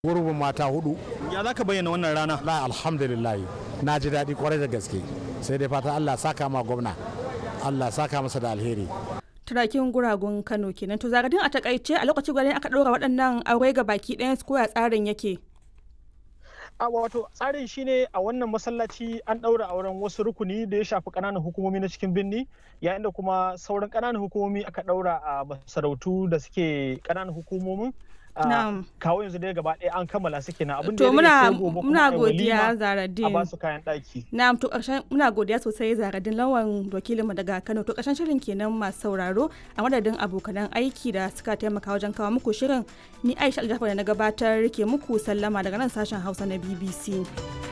gurbin mata hudu ya za ka bayyana wannan rana la alhamdulillah na ji daɗi kwarai da gaske sai dai fata allah saka ma gwamna allah saka masa da alheri turakin guragun kano kenan to zagadin a takaice a lokacin gwanin aka ɗora waɗannan aure ga baki ɗayan su koya tsarin yake a wato tsarin shine a wannan masallaci an ɗaura auren wasu rukuni da ya shafi ƙananan hukumomi na cikin birni yayin da kuma sauran ƙananan hukumomi aka ɗaura a masarautu da suke ƙananan hukumomin kawo yanzu dai gaba ɗaya an kammala suke na abin da to muna ya rage sai gobe kuma muna ai godiya walima a zaradin ba su kayan ɗaki na'am to ƙarshen muna godiya sosai zaradin lawan wakilinmu daga Kano to ƙarshen shirin kenan masu sauraro a madadin abokanan aiki da suka taimaka wajen kawo muku shirin ni Aisha Aljafar da na gabatar ke muku sallama daga nan sashen Hausa na BBC